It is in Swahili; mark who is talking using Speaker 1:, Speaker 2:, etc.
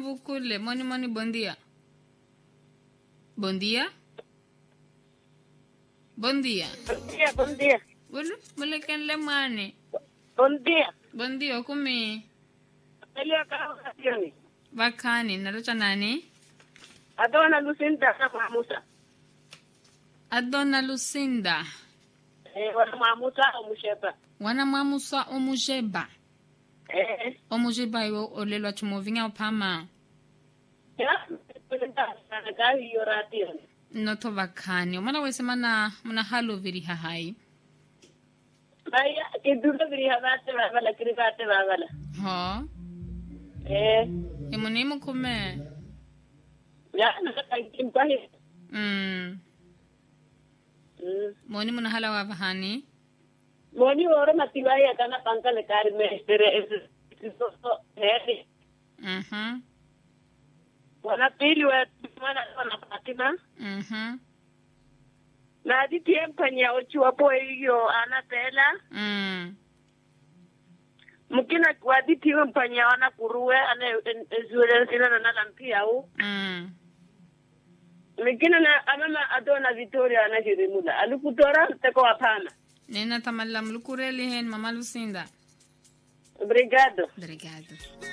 Speaker 1: vukule moni moni bom dia bom dia bom dia
Speaker 2: Bom dia, bom dia.
Speaker 1: Ulu, mulekenle mwane
Speaker 2: Bom dia.
Speaker 1: bom dia okumi
Speaker 2: Elia kaoni.
Speaker 1: vakhani nalota nani
Speaker 2: Adona Lucinda na Mwamusa.
Speaker 1: adona lucinda
Speaker 2: Eh, wana Mwamusa omushepa.
Speaker 1: wana mwamusa omujeba
Speaker 2: Eh.
Speaker 1: omujeba iwe olelwa chumovinya uphama
Speaker 2: Ya. Kuna gari yoratio.
Speaker 1: noto vakhani omala wese mana muna haloviri hahai
Speaker 2: Baya kidura biri habate babala kiri bate babala.
Speaker 1: ho
Speaker 2: Eh.
Speaker 1: imuni mukhume
Speaker 2: Ya nakakimpa hi.
Speaker 1: mm.
Speaker 2: Mm.
Speaker 1: moni muna hala wa vahani
Speaker 2: Moni oro matiwai akana panka le kari mestere es. Heri.
Speaker 1: mhm
Speaker 2: Wana pili wa mana wana patima.
Speaker 1: mhm
Speaker 2: Na di tiempanya ochua po iyo ana tela.
Speaker 1: mm.
Speaker 2: mukina wadi tiwe mpanya wana kuruwe ane ezuele sina na nala mpia u
Speaker 1: mm.
Speaker 2: mikina na amama adona Victoria ana jirimula alikutora teko wapana
Speaker 1: nena tamallam lukureli hen mama lucinda
Speaker 2: obrigado
Speaker 1: obrigado